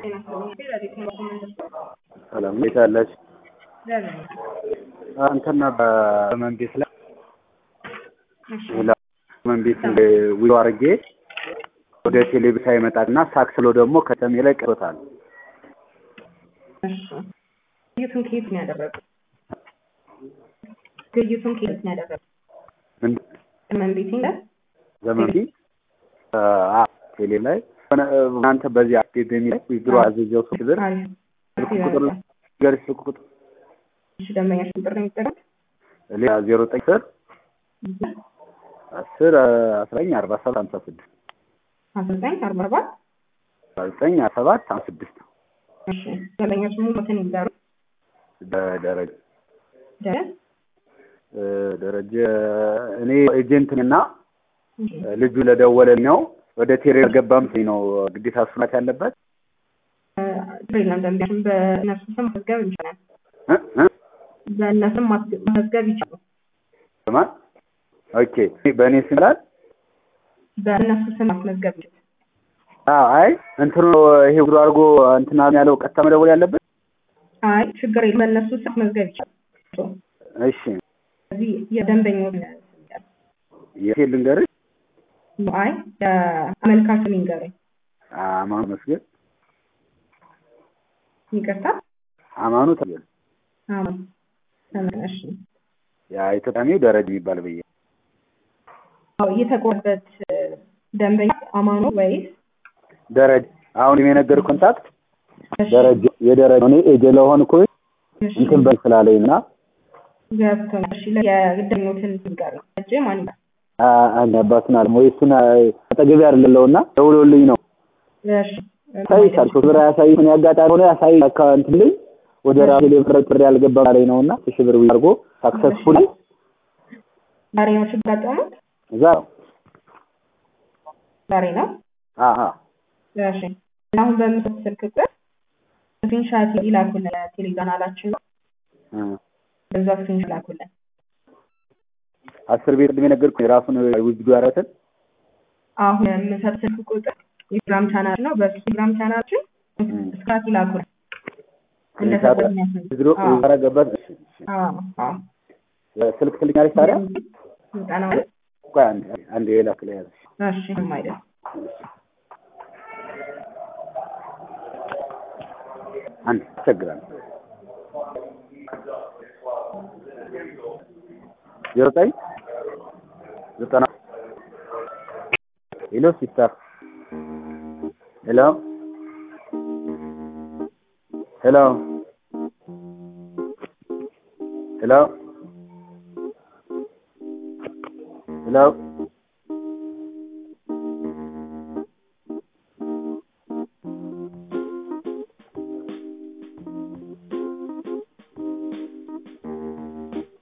ሰላም እንዴት አላችሁ? እንትና በመን ቤት ላይ መን ቤት ዊሎ አድርጌ ወደ ቴሌቪዥን ሳይመጣና ሳክስሎ ደግሞ ከተሜ ላይ ቀርቶታል። ግይቱን ከየት ነው ያደረገው? ግይቱን ከየት ነው ያደረገው? ዘመን ቤት ላይ ዘመን ቤት ቴሌ ላይ እናንተ በዚህ አፕዴት በሚል ዊድሮ አዘዘው ሶስት ብር ስልክ ቁጥር ገር ስልክ ቁጥር እሺ፣ ደንበኛሽ ቁጥር ነው የሚጠቀም ሌላ ዜሮ ዘጠኝ ስር አስር አስረኝ አርባ ሰባት ሀምሳ ስድስት አስራ ዘጠኝ አርባ አራት ዘጠኝ ሰባት ሀምሳ ስድስት እሺ፣ ደንበኛሽ ሙሉ ሞትን ይዛሩ ደረጀ ደረ ደረጀ እኔ ኤጀንት እና ልጁ ለደወለልኝ ነው ወደ ቴሌ ገባም ነው ግዴታ እሱ ናት ያለበት የለም ደንበኛሽን በእነሱ ስም ማስገብ ይቻላል። በእነሱም ማስገብ ይቻላል። በማን ኦኬ በእኔ ስም ይላል በእነሱ ስም ማስመዝገብ ይቻላል። አዎ አይ እንትኑ ይሄ ጉዶ አድርጎ እንትና ያለው ቀጥታ መደወል ያለበት አይ ችግር የለም በእነሱ ስም ማስመዝገብ ይቻላል። እሺ እዚህ የደንበኛውን የት ልንገርሽ አይ የአመልካቹን ይንገረኝ። አማኑ መስገን ይቅርታ አማኑ ተገል አማን ተመለሽ ያ ኢትዮጵያሜው ደረጃ የሚባል ብዬ አዎ የተቆረበት ደንበኛ አማኑ ወይስ ደረጃ አሁን የነገር ኮንታክት ደረጃ የደረጃ እኔ ኤጀ ለሆንኩ እንትን በል ስላለኝ እና ገብቶኛል። እሺ የደኞትን ይንገረኝ። እጄ ማን ይላል? አንድ አባቱን አለ ወይ እሱን አጠገቤ አይደለለው እና ደውሎልኝ ነው እሺ ያሳይሻል ሶስት ብር ያሳይ ምን ያጋጣሚ ሆነ ያሳይ አካውንት ላይ ወደ ራሴ ላይ ጥሪ ያልገባ ላይ ነውና ሺህ ብር አድርጎ ሳክሰስፉል ዛሬ ነው ችግር ያጋጠመው? እዛ ዛሬ ነው። አሀ እሺ አሁን በምስል ስልክ ቁጥር ስክሪንሻት ይላኩልን ቴሌግራማችን ነው። በዛ ስክሪንሻት ላኩልን። አስር ቤት ቅድም የነገርኩህ የራሱን ውጅዱ ያረትን አሁን የምሰጥ ስልክ ቁጥር የቴሌግራም ቻናል ነው። በሱ ቴሌግራም ቻናላችን ስክሪንሻት ይላኩልን። ድሮ ያረገበት ስልክ ትልኛለች ታዲያ ስልጠና ቆይ አንድ አንድ የላክ ላይ ያዘ እሺ አይደል አንድ ይቸግራል ዜሮ ዘጠኝ ዘጠና ሄሎ ሲስተር ሄሎ ሄሎ ሄሎ ሄሎ